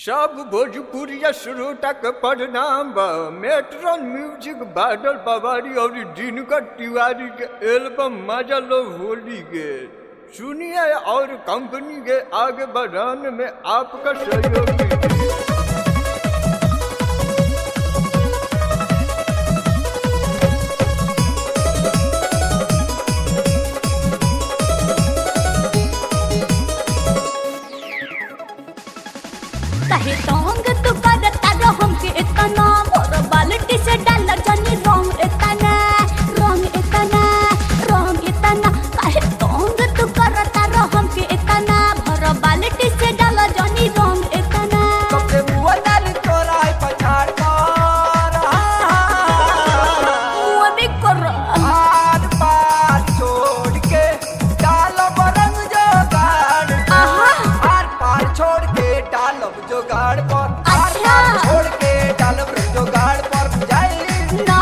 सब भोजपुरिया श्रोता के प्रणाम बा मेट्रॉन म्यूजिक बादल पवारी और दिनकर तिवारी के एल्बम मजा लो होली के सुनिए और कंपनी के आगे बढ़ाने में आपका सहयोगी काहे टोंग तू करता रो हमके इतना मोर बाल्टी से डाल जानी रंग इतना रंग इतना रंग इतना काहे टोंग तू करता रो हमके इतना भर बाल्टी से डाल जानी रंग इतना कपड़े मुआ डाली तोरा है पछाड़ कर मुआ भी कर आर पार छोड़ के डालब रंग जोगाड़ आहा। आर पार छोड़ के डालब जोगाड़ पर आर अच्छा। पार छोड़ के डालब रंग जोगाड़ पर जाई ना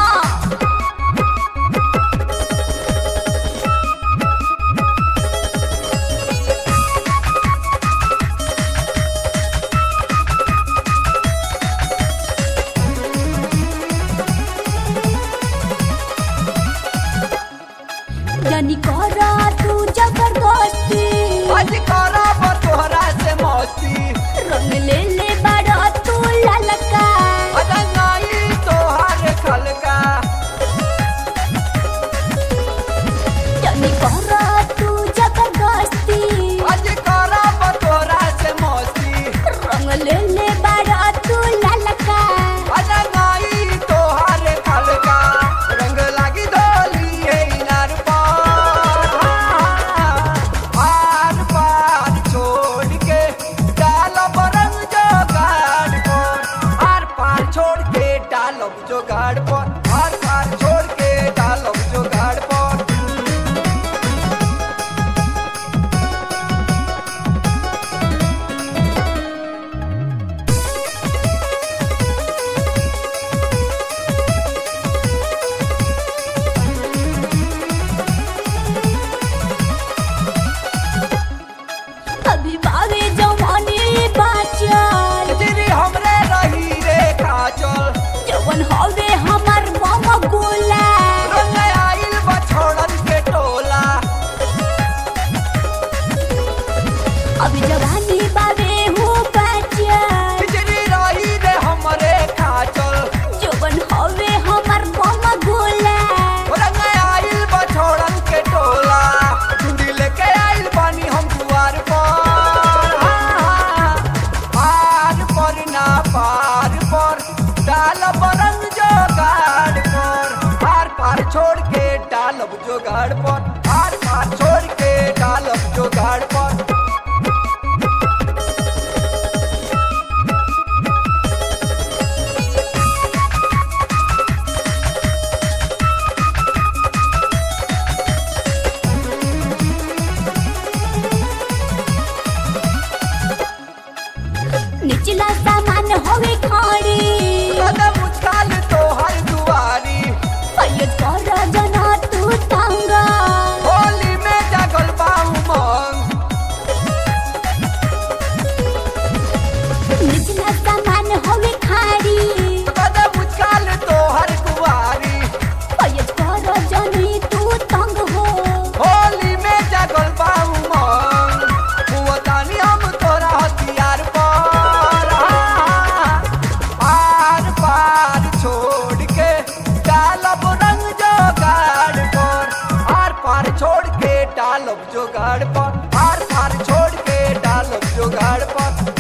जानी करा तू जबरदस्ती आज करब तोहरा से मस्ती रंग ले ले बड़ा तू ललका रंगाई तोहर खलका जानी करा तू जबरदस्ती आज करब तोहरा से मस्ती रंग ले ले बड़ा तू ललका रंगाई तोहर खलका रंग लागी डोली है इनार पार आर पार छोड़ के डालब रंग जोगाड़ पर आर पार छोड़ के डालब जोगाड़ पर आर पार छोड़ के डालब जोगाड़ पर अभी बावे जवानी बाचल तेरी हमरे रही रे काजल जवन हवे हमर मम गोला रंग आइल बछोड़न के टोला अभी जवानी बावे हो बाचल खिचड़ी रही रे हमरे काजल जवन हवे हमर मम गोला रंग आइल बछोड़न के टोला चूड़ी लेके आइल बानी हम दुआर पर पार पर ना पार पर डालब रंग जोगाड़ पर पार पार छोड़ के डालब जोगाड़ पर पार पार छोड़ के डालब जोगाड़ पर निचला सामान हवे खाड़ी कदम उछाल तोहर दुआरी फैयद कर जना तू तंगा होली में जागल बाऊ मंग निचला सामान हवे खाड़ी कदम उछाल तोहर दुआरी फैयद कर जनी तू तंग हो होली में जागल बाऊ मंग हुआतानी हम तोरा हथियार पर पार पार छोड़ के डालब रंग जोगाड़ पर पार पार छोड़ के डालब जोगाड़ पर पार पार छोड़ के डालब जोगाड़ पर